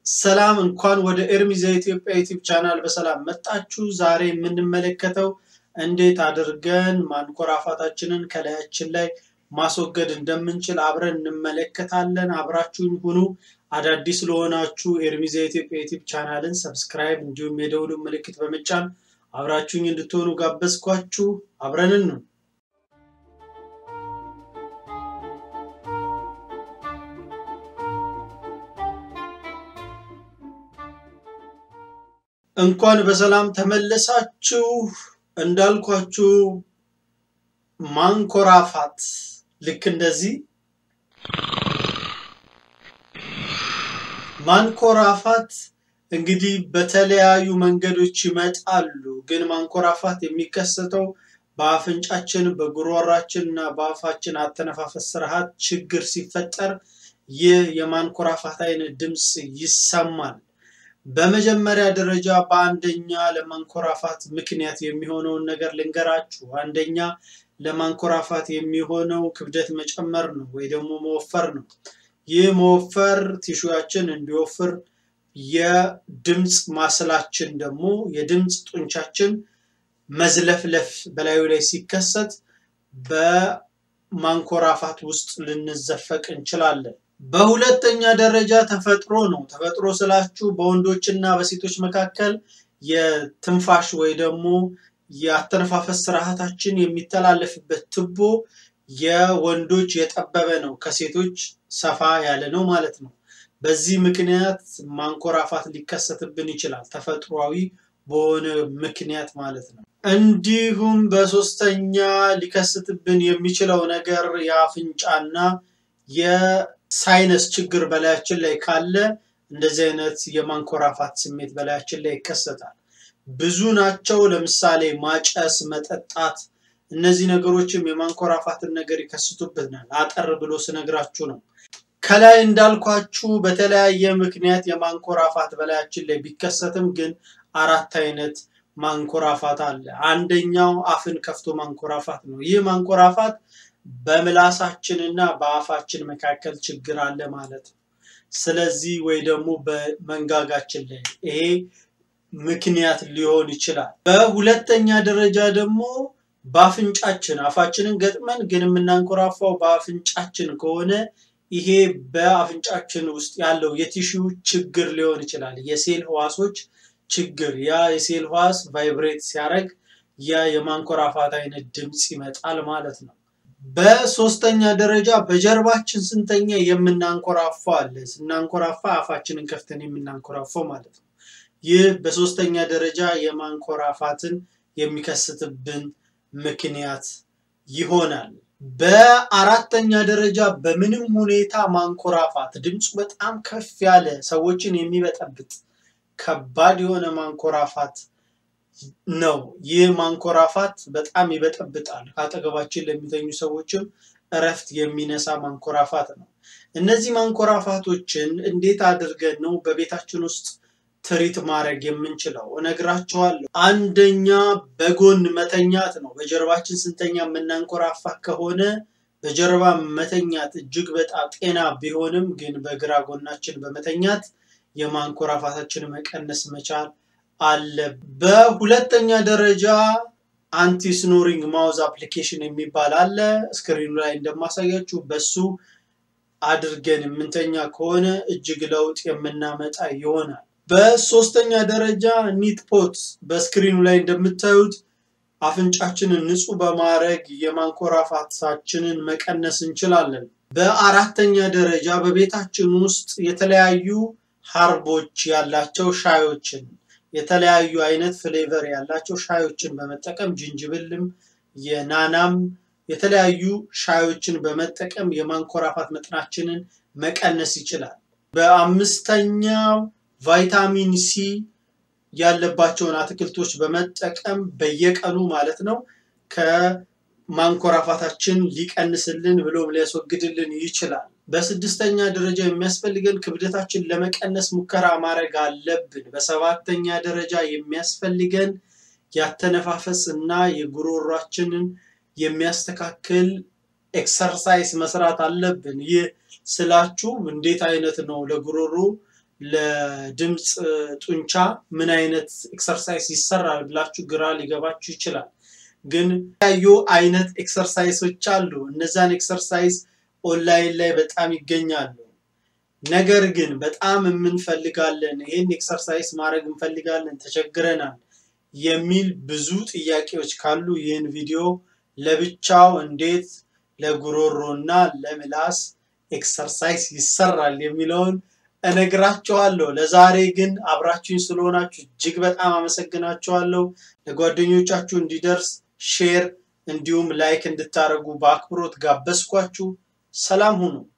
ሰላም እንኳን ወደ ኤርሚዛ ኢትዮጵያ ዩቲዩብ ቻናል በሰላም መጣችሁ። ዛሬ የምንመለከተው እንዴት አድርገን ማንኮራፋታችንን ከላያችን ላይ ማስወገድ እንደምንችል አብረን እንመለከታለን። አብራችሁኝ ሁኑ። አዳዲስ ለሆናችሁ ኤርሚዛ ኢትዮጵያ ዩቲዩብ ቻናልን ሰብስክራይብ እንዲሁም የደውሉ ምልክት በመጫን አብራችሁኝ እንድትሆኑ ጋበዝኳችሁ። አብረንን ነው እንኳን በሰላም ተመለሳችሁ። እንዳልኳችሁ ማንኮራፋት ልክ እንደዚህ ማንኮራፋት እንግዲህ በተለያዩ መንገዶች ይመጣሉ። ግን ማንኮራፋት የሚከሰተው በአፍንጫችን፣ በጉሮሯችን እና በአፋችን አተነፋፈስ ስርዓት ችግር ሲፈጠር ይህ የማንኮራፋት አይነት ድምፅ ይሰማል። በመጀመሪያ ደረጃ በአንደኛ ለማንኮራፋት ምክንያት የሚሆነውን ነገር ልንገራችሁ። አንደኛ ለማንኮራፋት የሚሆነው ክብደት መጨመር ነው ወይ ደግሞ መወፈር ነው። ይህ መወፈር ቲሹያችን እንዲወፍር፣ የድምፅ ማስላችን ደግሞ የድምፅ ጡንቻችን መዝለፍለፍ በላዩ ላይ ሲከሰት በማንኮራፋት ውስጥ ልንዘፈቅ እንችላለን። በሁለተኛ ደረጃ ተፈጥሮ ነው። ተፈጥሮ ስላችሁ በወንዶች እና በሴቶች መካከል የትንፋሽ ወይ ደግሞ የአተነፋፈስ ስርዓታችን የሚተላለፍበት ትቦ የወንዶች የጠበበ ነው፣ ከሴቶች ሰፋ ያለ ነው ማለት ነው። በዚህ ምክንያት ማንኮራፋት ሊከሰትብን ይችላል፣ ተፈጥሯዊ በሆነ ምክንያት ማለት ነው። እንዲሁም በሶስተኛ ሊከስትብን የሚችለው ነገር የአፍንጫና የሳይነስ ችግር በላያችን ላይ ካለ እንደዚህ አይነት የማንኮራፋት ስሜት በላያችን ላይ ይከሰታል። ብዙ ናቸው። ለምሳሌ ማጨስ፣ መጠጣት፣ እነዚህ ነገሮችም የማንኮራፋትን ነገር ይከስቱብናል። አጠር ብሎ ስነግራችሁ ነው። ከላይ እንዳልኳችሁ በተለያየ ምክንያት የማንኮራፋት በላያችን ላይ ቢከሰትም ግን አራት አይነት ማንኮራፋት አለ። አንደኛው አፍን ከፍቶ ማንኮራፋት ነው። ይህ ማንኮራፋት በምላሳችን እና በአፋችን መካከል ችግር አለ ማለት ነው። ስለዚህ ወይ ደግሞ በመንጋጋችን ላይ ይሄ ምክንያት ሊሆን ይችላል። በሁለተኛ ደረጃ ደግሞ በአፍንጫችን አፋችንን ገጥመን ግን የምናንኮራፋው በአፍንጫችን ከሆነ ይሄ በአፍንጫችን ውስጥ ያለው የቲሹ ችግር ሊሆን ይችላል። የሴል ህዋሶች ችግር ያ የሴል ህዋስ ቫይብሬት ሲያደርግ ያ የማንኮራፋት አይነት ድምፅ ይመጣል ማለት ነው። በሶስተኛ ደረጃ በጀርባችን ስንተኛ የምናንኮራፋው አለ። ስናንኮራፋ አፋችንን ከፍተን የምናንኮራፋው ማለት ነው። ይህ በሶስተኛ ደረጃ የማንኮራፋትን የሚከስትብን ምክንያት ይሆናል። በአራተኛ ደረጃ በምንም ሁኔታ ማንኮራፋት ድምፁ በጣም ከፍ ያለ ሰዎችን የሚበጠብጥ ከባድ የሆነ ማንኮራፋት ነው። ይህ ማንኮራፋት በጣም ይበጠብጣል። ከአጠገባችን ለሚተኙ ሰዎችም እረፍት የሚነሳ ማንኮራፋት ነው። እነዚህ ማንኮራፋቶችን እንዴት አድርገን ነው በቤታችን ውስጥ ትሪት ማድረግ የምንችለው እነግራቸዋለሁ። አንደኛ በጎን መተኛት ነው። በጀርባችን ስንተኛ የምናንኮራፋ ከሆነ በጀርባ መተኛት እጅግ በጣም ጤና ቢሆንም ግን በግራ ጎናችን በመተኛት የማንኮራፋታችን መቀነስ መቻል አለ። በሁለተኛ ደረጃ አንቲ ስኖሪንግ ማውዝ አፕሊኬሽን የሚባል አለ። ስክሪኑ ላይ እንደማሳያችሁ በሱ አድርገን የምንተኛ ከሆነ እጅግ ለውጥ የምናመጣ ይሆናል። በሶስተኛ ደረጃ ኒት ፖት በስክሪኑ ላይ እንደምታዩት አፍንጫችንን ንጹህ በማድረግ የማንኮራፋታችንን መቀነስ እንችላለን። በአራተኛ ደረጃ በቤታችን ውስጥ የተለያዩ ሀርቦች ያላቸው ሻዮችን የተለያዩ አይነት ፍሌቨር ያላቸው ሻዮችን በመጠቀም ጅንጅብልም የናናም የተለያዩ ሻዮችን በመጠቀም የማንኮራፋት መጠናችንን መቀነስ ይችላል። በአምስተኛው ቫይታሚን ሲ ያለባቸውን አትክልቶች በመጠቀም በየቀኑ ማለት ነው ከማንኮራፋታችን ሊቀንስልን ብሎም ሊያስወግድልን ይችላል። በስድስተኛ ደረጃ የሚያስፈልገን ክብደታችን ለመቀነስ ሙከራ ማድረግ አለብን። በሰባተኛ ደረጃ የሚያስፈልገን ያተነፋፈስ እና የጉሮሯችንን የሚያስተካክል ኤክሰርሳይዝ መስራት አለብን። ይህ ስላችሁ እንዴት አይነት ነው ለጉሮሮ ለድምፅ ጡንቻ ምን አይነት ኤክሰርሳይዝ ይሰራል ብላችሁ ግራ ሊገባችሁ ይችላል። ግን የተለያዩ አይነት ኤክሰርሳይሶች አሉ። እነዛን ኤክሰርሳይዝ ኦንላይን ላይ በጣም ይገኛሉ። ነገር ግን በጣም የምንፈልጋለን ይህን ኤክሰርሳይዝ ማድረግ እንፈልጋለን ተቸግረናል የሚል ብዙ ጥያቄዎች ካሉ ይህን ቪዲዮ ለብቻው እንዴት ለጉሮሮ እና ለምላስ ኤክሰርሳይዝ ይሰራል የሚለውን እነግራችኋለሁ። ለዛሬ ግን አብራችሁኝ ስለሆናችሁ እጅግ በጣም አመሰግናችኋለሁ። ለጓደኞቻችሁ እንዲደርስ ሼር እንዲሁም ላይክ እንድታደርጉ በአክብሮት ጋበዝኳችሁ። ሰላም ሁኑ።